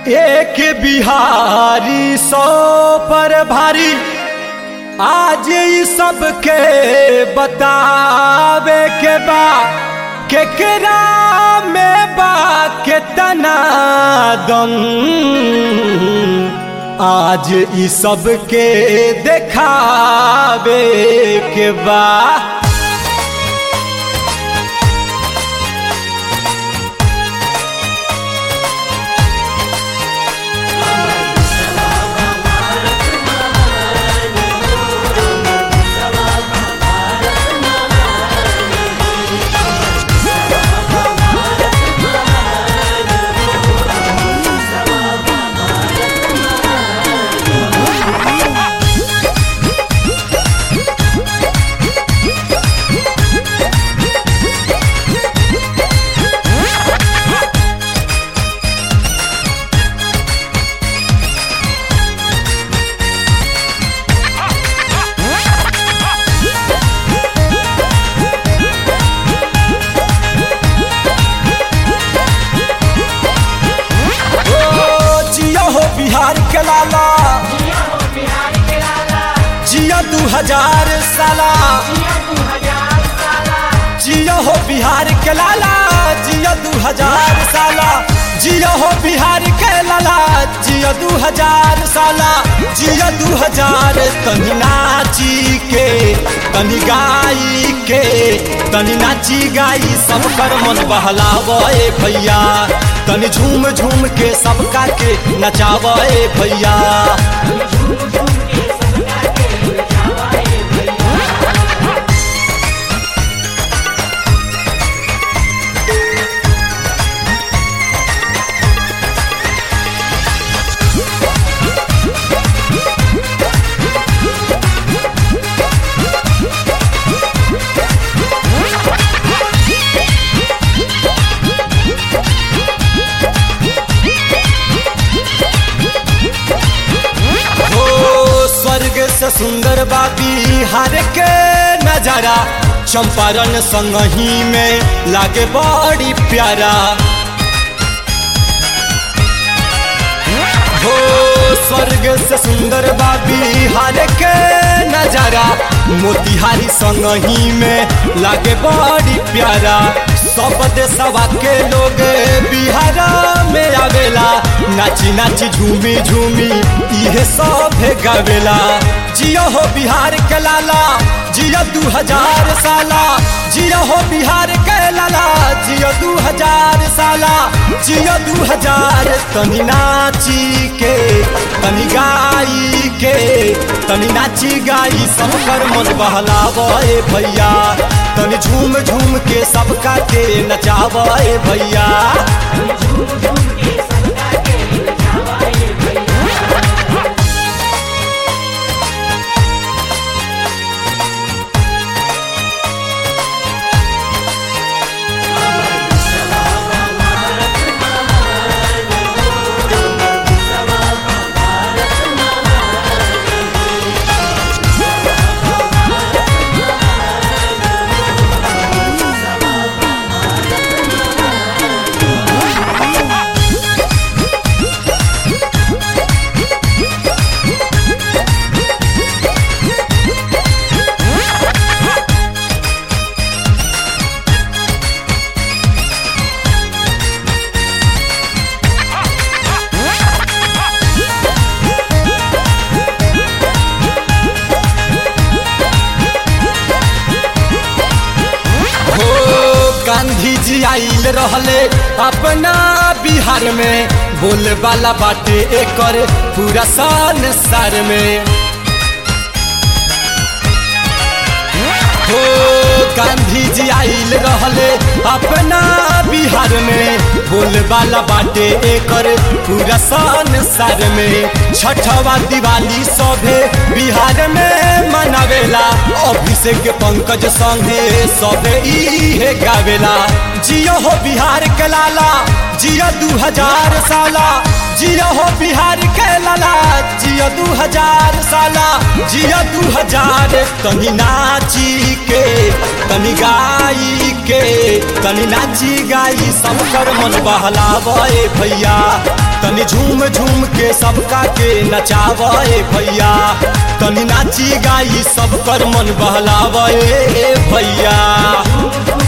एक बिहारी सौ पर भारी आज ई सबके बतावे के बा केकरा में बा केतना दम आज ई सबके देखावे के बा ओ जिया हो बिहार के लाला जिया दू हजार साला जिया हो बिहार के लाला जिया दू हजार साला जिया हो बिहार के लाला जिया दू हजार साला जिया दू हजार तनी नाची के तनी गाई के तनी नाची गाई सब कर मन बहलावे भैया तनी झूम झूम के सबका के नचावे भैया हो स्वर्ग से सुंदर बा बिहार के नजारा चंपारण संगही में लागे बड़ी प्यारा हो स्वर्ग से सुंदर बा बिहार के नजारा मोतिहारी संगही में लागे बड़ी प्यारा सब देशवा के लोग बिहार में आवेला नाची नाची झूमी झूमी इहे सब गावेला जियो हो बिहार के लाला जियो दू हजार साला जियो हो बिहार के लाला जियो दू हजार साला जियो दू हजार तनी नाची के तनी गाई के तनी नाची गाई सब कर मन बहलावे भैया तनी झूम झूम के सबका के नचावे भैया हो गांधी जी आइल रहले अपना बिहार में बोले वाला बाटे एकर पूरा संसार में हो गांधी जी आइल रहले अपना बिहार में बोले वाला बाटे एकर पूरा संसार में छठवा दिवाली सभे बिहार में मनावेला अभिषेक पंकज संगे सभे इहे गावेला जियो हो बिहार के लाला जियो दू हजार साला जियो हो बिहार के लाला जियो दू हजार साला जियो दू हजार तनी नाची के तनी गाई के तनी नाची गाई सब कर मन बहलावे भैया तनी झूम झूम के सबका के नचावे भैया तनी नाची गाई सब कर मन बहलावे भैया